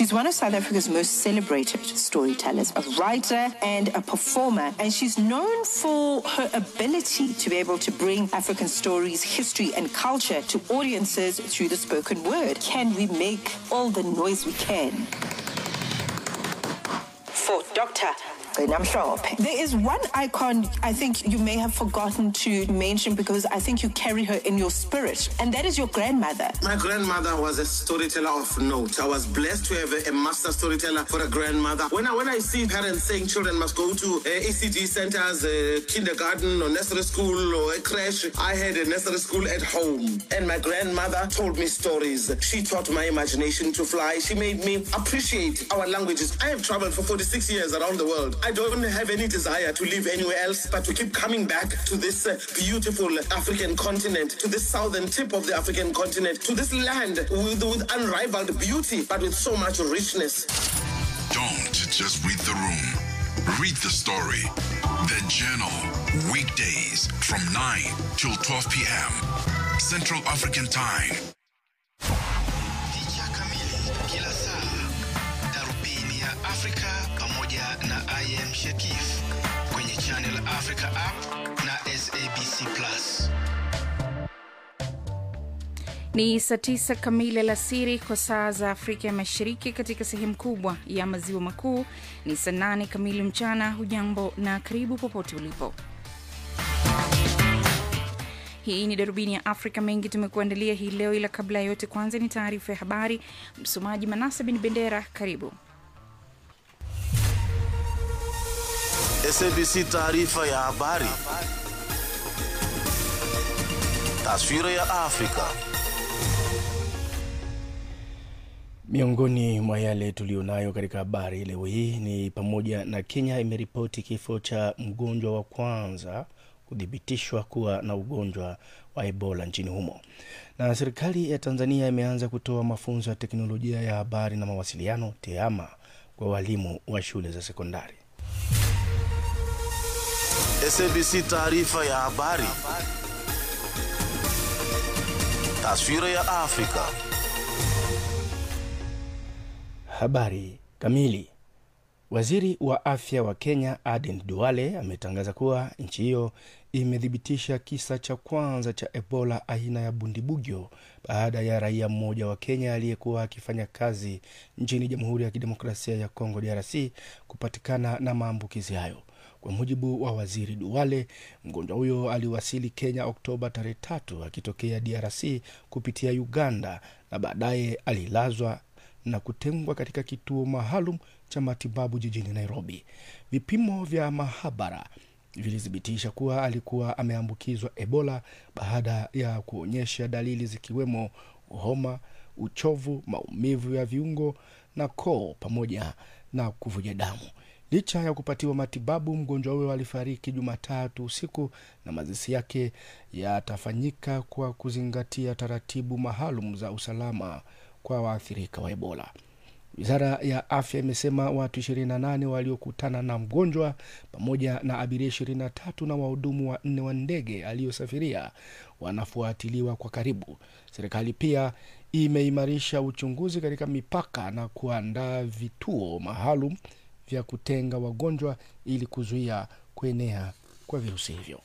She's one of South Africa's most celebrated storytellers, a writer and a performer, and she's known for her ability to be able to bring African stories, history, and culture to audiences through the spoken word. Can we make all the noise we can? For Dr. Namshop. There is one icon I think you may have forgotten to mention because I think you carry her in your spirit, and that is your grandmother. My grandmother was a storyteller of note. I was blessed to have a, a master storyteller for a grandmother. When I when I see parents saying children must go to uh, ECD centers, uh, kindergarten or nursery school or a crash, I had a nursery school at home, and my grandmother told me stories. She taught my imagination to fly. She made me appreciate our languages. I have traveled for 46 years around the world. I don't have any desire to live anywhere else, but to keep coming back to this uh, beautiful African continent, to this southern tip of the African continent, to this land with, with unrivaled beauty, but with so much richness. Don't just read the room. Read the story. The Journal. Weekdays from 9 till 12 p.m. Central African Time. Picha kamili kila saa, darubini ya Afrika pamoja na IM Shekif kwenye Channel Africa app na SABC Plus. Ni saa tisa kamili alasiri kwa saa za Afrika ya Mashariki. Katika sehemu kubwa ya maziwa makuu ni saa nane kamili mchana. Hujambo na karibu popote ulipo. Hii ni darubini ya Afrika. Mengi tumekuandalia hii leo, ila kabla ya yote, kwanza ni taarifa ya habari. Msomaji Manasa bin Bendera, karibu. SABC taarifa ya habari. Taswira ya Afrika. Miongoni mwa yale tuliyonayo katika habari leo hii ni pamoja na Kenya imeripoti kifo cha mgonjwa wa kwanza kuthibitishwa kuwa na ugonjwa wa Ebola nchini humo, na serikali ya Tanzania imeanza kutoa mafunzo ya teknolojia ya habari na mawasiliano TEHAMA kwa walimu wa shule za sekondari. SABC taarifa ya habari. Taswira ya Afrika. Habari kamili. Waziri wa afya wa Kenya Aden Duale ametangaza kuwa nchi hiyo imethibitisha kisa cha kwanza cha Ebola aina ya bundibugyo baada ya raia mmoja wa Kenya aliyekuwa akifanya kazi nchini Jamhuri ya Kidemokrasia ya Kongo DRC kupatikana na maambukizi hayo. Kwa mujibu wa waziri Duale, mgonjwa huyo aliwasili Kenya Oktoba tarehe tatu akitokea DRC kupitia Uganda na baadaye alilazwa na kutengwa katika kituo maalum cha matibabu jijini Nairobi. Vipimo vya mahabara vilithibitisha kuwa alikuwa ameambukizwa Ebola baada ya kuonyesha dalili zikiwemo homa, uchovu, maumivu ya viungo na koo pamoja na kuvuja damu. Licha ya kupatiwa matibabu, mgonjwa huyo alifariki Jumatatu usiku na mazishi yake yatafanyika kwa kuzingatia taratibu maalum za usalama kwa waathirika wa Ebola. Wizara ya afya imesema watu 28 waliokutana na mgonjwa pamoja na abiria 23 na wahudumu wanne wa ndege aliyosafiria wanafuatiliwa kwa karibu. Serikali pia imeimarisha uchunguzi katika mipaka na kuandaa vituo maalum vya kutenga wagonjwa ili kuzuia kuenea kwa virusi hivyo.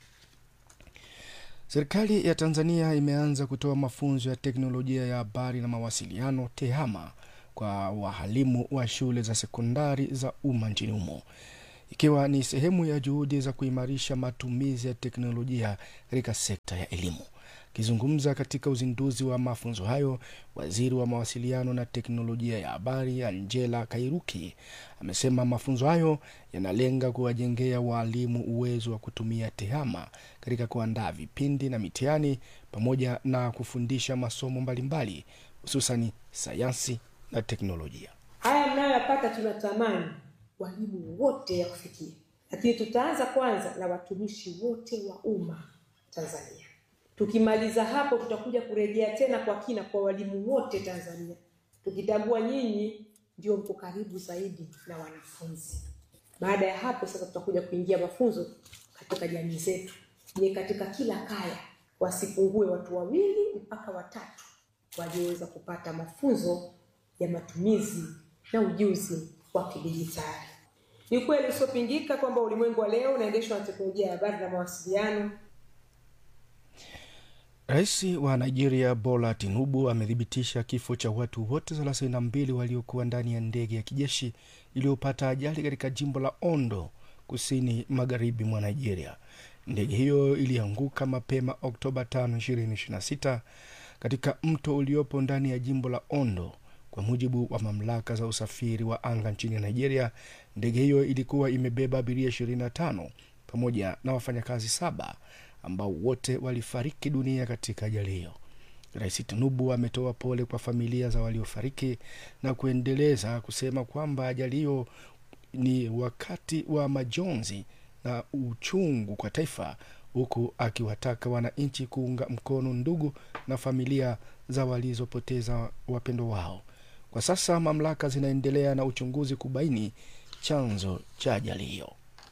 Serikali ya Tanzania imeanza kutoa mafunzo ya teknolojia ya habari na mawasiliano TEHAMA kwa wahalimu wa shule za sekondari za umma nchini humo ikiwa ni sehemu ya juhudi za kuimarisha matumizi ya teknolojia katika sekta ya elimu. Akizungumza katika uzinduzi wa mafunzo hayo, waziri wa mawasiliano na teknolojia ya habari Angela Kairuki amesema mafunzo hayo yanalenga kuwajengea waalimu uwezo wa kutumia TEHAMA katika kuandaa vipindi na mitihani pamoja na kufundisha masomo mbalimbali hususani sayansi na teknolojia. Haya mnayoyapata tunatamani walimu wote ya kufikia, lakini tutaanza kwanza na watumishi wote wa umma Tanzania. Tukimaliza hapo, tutakuja kurejea tena kwa kina kwa walimu wote Tanzania, tukitambua nyinyi ndio mko karibu zaidi na wanafunzi. Baada ya hapo sasa, tutakuja kuingia mafunzo katika jamii zetu. Je, katika kila kaya wasipungue watu wawili mpaka watatu walioweza kupata mafunzo ya matumizi na ujuzi wa kidijitali. Ni ukweli usiopingika kwamba ulimwengu wa leo unaendeshwa na teknolojia ya habari na mawasiliano. Rais wa Nigeria Bola Tinubu amethibitisha kifo cha watu wote 32 waliokuwa ndani ya ndege ya kijeshi iliyopata ajali katika jimbo la Ondo, kusini magharibi mwa Nigeria. Ndege hiyo ilianguka mapema Oktoba 5, 2026 katika mto uliopo ndani ya jimbo la Ondo. Kwa mujibu wa mamlaka za usafiri wa anga nchini Nigeria, ndege hiyo ilikuwa imebeba abiria 25 pamoja na wafanyakazi saba ambao wote walifariki dunia katika ajali hiyo. Rais Tinubu ametoa pole kwa familia za waliofariki na kuendeleza kusema kwamba ajali hiyo ni wakati wa majonzi na uchungu kwa taifa, huku akiwataka wananchi kuunga mkono ndugu na familia za walizopoteza wapendo wao. Kwa sasa mamlaka zinaendelea na uchunguzi kubaini chanzo cha ajali hiyo.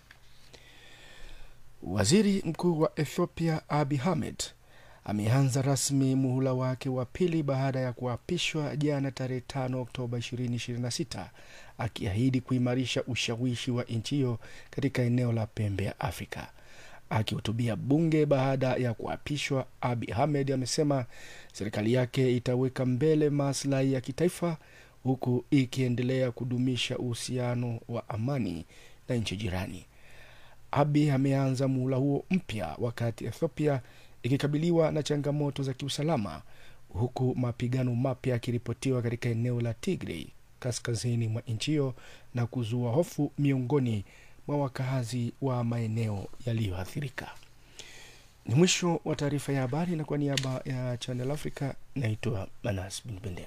Waziri mkuu wa Ethiopia Abiy Ahmed ameanza rasmi muhula wake wa pili baada ya kuapishwa jana tarehe 5 Oktoba 2026 akiahidi kuimarisha ushawishi wa nchi hiyo katika eneo la pembe ya Afrika. Akihutubia bunge baada ya kuapishwa, Abiy Ahmed amesema serikali yake itaweka mbele maslahi ya kitaifa huku ikiendelea kudumisha uhusiano wa amani na nchi jirani. Abiy ameanza muhula huo mpya wakati Ethiopia ikikabiliwa na changamoto za kiusalama huku mapigano mapya yakiripotiwa katika eneo la Tigray kaskazini mwa nchi hiyo na kuzua hofu miongoni mwa wakazi wa maeneo yaliyoathirika. Ni mwisho wa taarifa ya habari, na kwa niaba ya Channel Africa naitwa Manas Bin Bendera.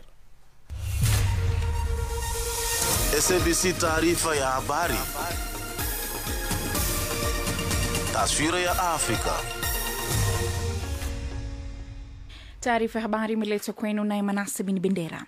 SABC taarifa ya habari. Taswira ya Afrika. Taarifa ya habari imeletwa kwenu naye Manase Bin Bendera.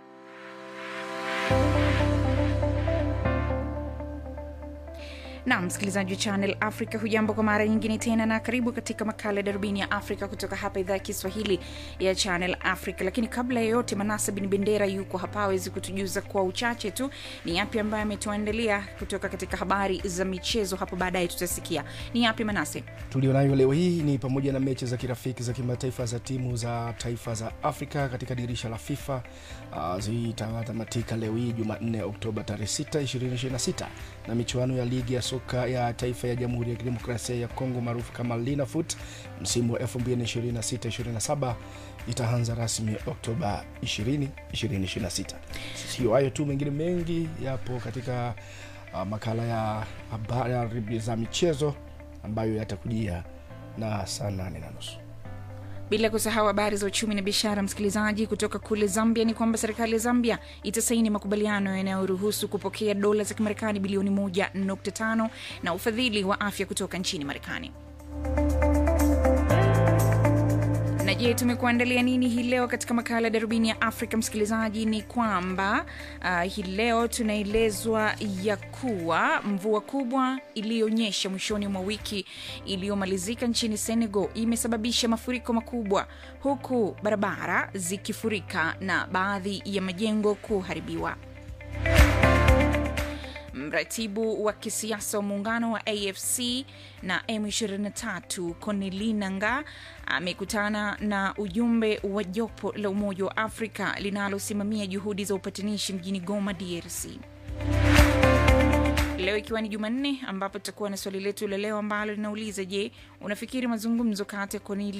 na msikilizaji wa Channel Africa, hujambo kwa mara nyingine tena, na karibu katika makala ya darubini ya Afrika kutoka hapa idhaa ya Kiswahili ya Channel Africa. Lakini kabla ya yote, Manasa Bin Bendera yuko hapa awezi kutujuza kwa uchache tu ni yapi ambayo ametuandalia kutoka katika habari za michezo. Hapo baadaye tutasikia ni yapi Manase tulionayo leo hii ni pamoja na mechi za kirafiki za kimataifa za timu za taifa za Afrika katika dirisha la FIFA uh, zitatamatika leo hii Jumanne Oktoba tarehe 6, 2026 na michuano ya ligi ya soka ya taifa ya Jamhuri ya Kidemokrasia ya Kongo maarufu kama Linafoot msimu wa 2026-27 itaanza rasmi Oktoba 20, 2026. Sio hayo tu, mengine mengi yapo katika uh, makala ya habari za michezo ambayo yatakujia na saa nane na nusu bila kusahau habari za uchumi na biashara. Msikilizaji, kutoka kule Zambia ni kwamba serikali ya Zambia itasaini makubaliano yanayoruhusu kupokea dola za Kimarekani bilioni 1.5 na ufadhili wa afya kutoka nchini Marekani. Na je, tumekuandalia nini hii leo katika makala ya darubini ya Afrika? Msikilizaji, ni kwamba uh, hii leo tunaelezwa ya kuwa mvua kubwa iliyonyesha mwishoni mwa wiki iliyomalizika nchini Senegal imesababisha mafuriko makubwa, huku barabara zikifurika na baadhi ya majengo kuharibiwa. Mratibu wa kisiasa wa muungano wa AFC na M23 Corneille Nangaa amekutana na ujumbe wa jopo la Umoja wa Afrika linalosimamia juhudi za upatanishi mjini Goma, DRC. Leo ikiwa ni Jumanne, ambapo tutakuwa na swali letu la leo ambalo linauliza: Je, unafikiri mazungumzo kati ya Corneille